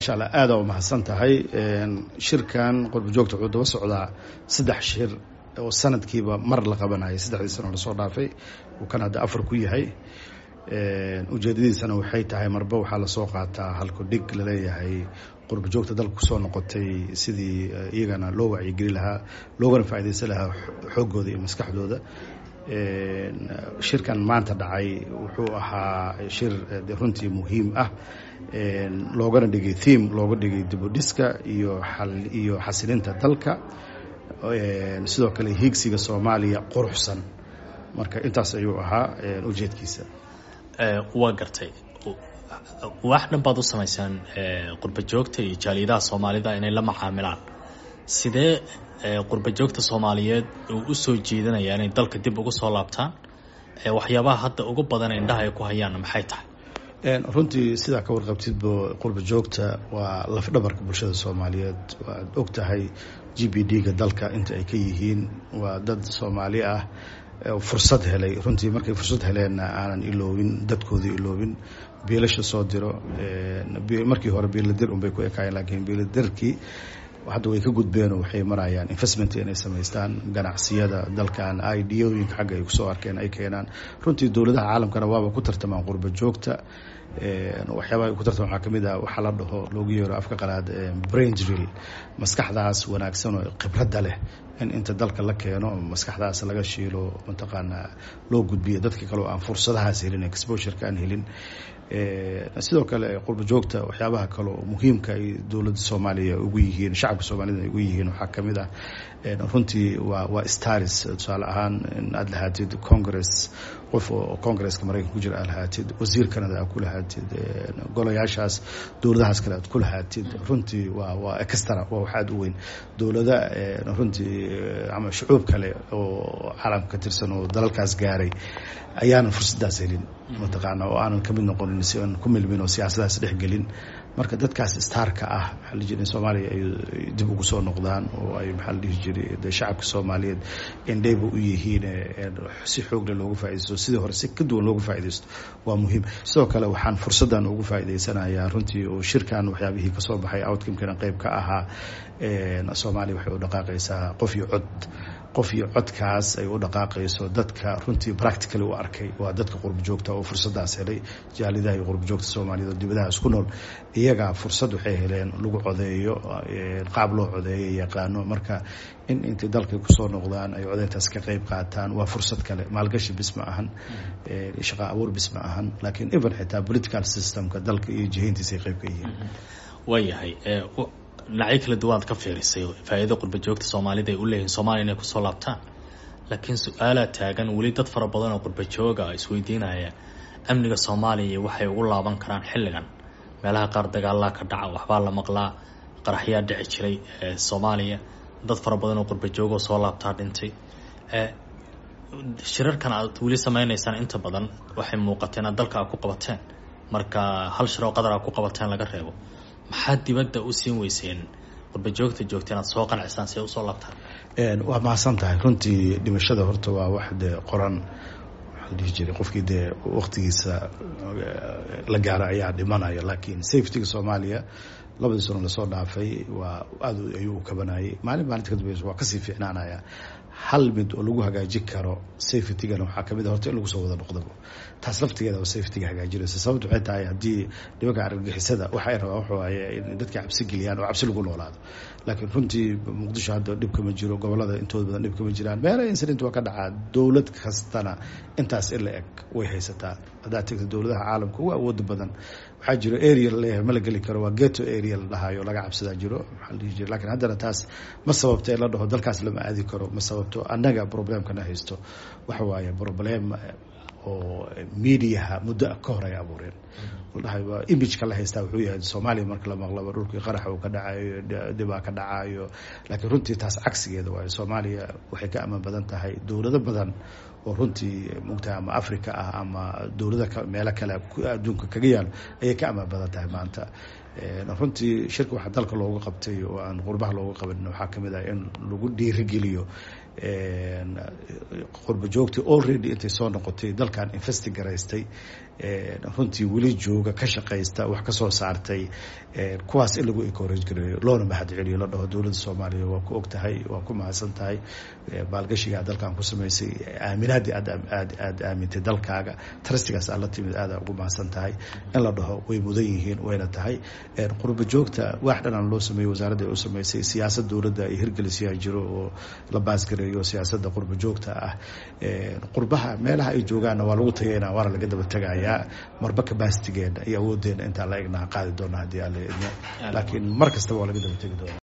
insha allah aada u mahadsan tahay shirkan qurba joogta wuxuu daba socdaa saddex shir oo sanadkiiba mar la qabanayay saddexdii sano lasoo dhaafay uu kan hadda afar ku yahay ujeedadiisana waxay tahay marba waxaa lasoo qaataa halku dhig laleeyahay qurba joogta dalka kusoo noqotay sidii iyagana loo wacyigeli lahaa loogana faaidaysan lahaa xooggooda iyo maskaxdooda shirkan maanta dhacay wuxuu ahaa shir runtii muhiim ah loogana dhigay theme looga dhigay dibudhiska iyo iyo xasilinta dalka sidoo kale hiigsiga soomaaliya quruxsan marka intaas ayuu ahaa ujeedkiisa waa gartay wax dhan baad u samaysaan qurba joogta iyo jaaliyadaha soomaalida inay la macaamilaan sidee qurba joogta soomaaliyeed uu u soo jeedanaya inay dalka dib ugu soo laabtaan waxyaabaha hadda ugu badan indhaha ay ku hayaanna maxay tahay runtii sidaa ka warqabtidba qurba joogta waa lafdhabarka bulshada soomaaliyeed waad og tahay g b d-ga dalka inta ay ka yihiin waa dad soomaali ah fursad helay runtii markay fursad heleenna aanan iloobin dadkoodii iloobin biilasha soo diro markii hore biiladir unbay ku ekaayeen laakiin biiladirkii hadda way ka gudbeenoo waxay marayaan investment inay samaystaan ganacsiyada dalkan idiyooyinka xagga ay kusoo arkeen ay keenaan runtii dowladaha caalamkana waaba ku tartamaan qurba joogta waxyaabaha ku tartamaan waxaa kamid ah waxaa la dhaho loogu yeero afka qalaad brain drill maskaxdaas wanaagsan oo khibradda leh in inta dalka la keeno maskaxdaas laga shiilo mataqaanaa loo gudbiyo dadka kale oo aan fursadahaas helin exposure-ka aan helin sidoo kale qurba joogta waxyaabaha kale oo muhiimka ay dowladda soomaaliya ugu yihiin shacabka soomaalida ay ugu yihiin waxaa kamid ah runtii waa waa staris tusaale ahaan in aada lahaatid congress qof oo congresska maraykanka ku jira aad lahaatid wasiir canada aad ku lahaatid golayaashaas dowladahaas kale aad ku lahaatid runtii waa waa extra waa wax aada u weyn dowlada runtii ama shucuub kale oo caalamka ka tirsan oo dalalkaas gaaray ayaanan fursaddaas helin mataqaana oo aanan kamid noqonin si aan ku milmin oo siyaasadaas dhexgelin marka dadkaas starka ah maxaa la jira in soomaaliya ay dib ugu soo noqdaan oo ay maxaa la dhihi jiray de shacabka soomaaliyeed indhayba u yihiin si xoogle loogu faaidaysto sidii hore si ka duwan loogu faaidaysto waa muhiim sidoo kale waxaan fursaddan ugu faa'idaysanayaa runtii oo shirkan waxyaabihii kasoo baxay outcomekana qeyb ka ahaa soomaaliya waxay u dhaqaaqaysaa qof iyo cod qof iyo codkaas ay u dhaqaaqayso dadka runtii practically u arkay waa dadka qurba joogta oo fursadaas helay jaalidaha iyo qurba joogta soomaaliyeed oo dibadaha isku nool iyagaa fursad waxay heleen lagu codeeyo qaab loo codeeyo yaqaano marka in intay dalkay kusoo noqdaan ay codeyntaas ka qeyb qaataan waa fursad kale maalgashi bis ma ahan shaqa abuur bis ma ahan laakiin even xitaa political systemka dalka iyo jihayntiisa ay qeyb ka yihiin waayahay dhinacyo kala duwanaad ka fiirisay faa-iida qurba joogta soomaalida ay u leeyihin soomaliya inay kusoo laabtaan laakiin su-aalaa taagan weli dad fara badan oo qurba jooga isweydiinaya amniga soomaaliya waxay ugu laaban karaan xilligan meelaha qaar dagaalaa ka dhaca waxbaa la maqlaa qaraxyaa dhici jiray soomaaliya dad fara badan oo qurba joogoo soo laabtaa dhintay shirarkan aad weli sameynaysaan inta badan waxay muuqateen aad dalka aad ku qabateen marka hal shir oo qadar aad ku qabateen laga reebo maxaad dibadda u siin weyseen qurba joogta joogta inaad soo qancisaan si ay usoo laabtaan waa mahadsan tahay runtii dhimashada horta waa wax dee qoran waxaa la dhihi jiray qofkii dee waktigiisa la gaara ayaa dhimanaya laakiin safetyga soomaaliya labadii sano lasoo dhaafay waa aada ayuu u kabanayay maalin maalinta kadambeysa waa kasii fiicnaanaya hal mid oo lagu hagaajin karo safetygana waxaa kamid a horta in lagu soo wada noqdaba taas laftigeeda safetyga hagaajinaysa sababta waxay tahay haddii nimanka argagixisada waxa ay rabaan waxa waaye in dadka cabsi geliyaan oo cabsi lagu noolaado laakiin runtii muqdisho hadda dhib kama jiro gobolada intooda badan dhib kama jiraan meelaha incident waa ka dhacaa dowlad kastana intaas in la eg way haysataa haddaad tegta dowladaha caalamka ugu awooda badan waxaa jiro area laleeyahay ma la geli karo waa geto area la dhahayo laga cabsadaa jiro maxaa la dhihi jira lakiin haddana taas ma sababto in la dhaho dalkaas lama aadi karo ma sababto annaga problemkana haysto waxa waaye problem oo mediaha muddo ka hor ay abuureen ladhahay waa imageka la haystaa wuxuu yahay soomaaliya marka la maqlaba dhulkii qaraxa uu ka dhacayo dhibaa ka dhacayo laakiin runtii taas cagsigeeda waayo soomaaliya waxay ka amaan badan tahay dowlado badan oo runtii mugtaha ama africa ah ama dowlada meelo kale adduunka kaga yaalo ayay ka amaan badan tahay maanta runtii shirka waxaa dalka looga qabtay oo aan qurbaha looga qaban waxaa kamid ah in lagu dhiirigeliyo qurba joogtii already intay soo noqotay dalkan investi garaystay runtii weli jooga ka shaqaysta wax ka soo saartay kuwaas in lagu encourage gareeyo loona mahad celiyo la dhaho dowladda soomaaliya waa ku og tahay waa ku mahadsan tahay maalgashiga dalkan ku samaysay aaminaadii aad aad aad aamintay dalkaaga trustigaas aad la timid aada ugu mahadsan tahay in la dhaho way mudan yihiin wayna tahay qurba joogta wax dhanaan loo sameeyey wasaaradda ay u samaysay siyaasad dowladda ay hirgelisiyaa jiro oo la baasgareeyo siyaasadda qurba joogta ah qurbaha meelaha ay joogaanna waa lagu tagaynaa waana laga daba tegayaa marba kabasitigeena iyo awoodeena intaan la egnaa qaadi doona haddii alla idmo laakiin mar kastaba waa laga daba tegi doona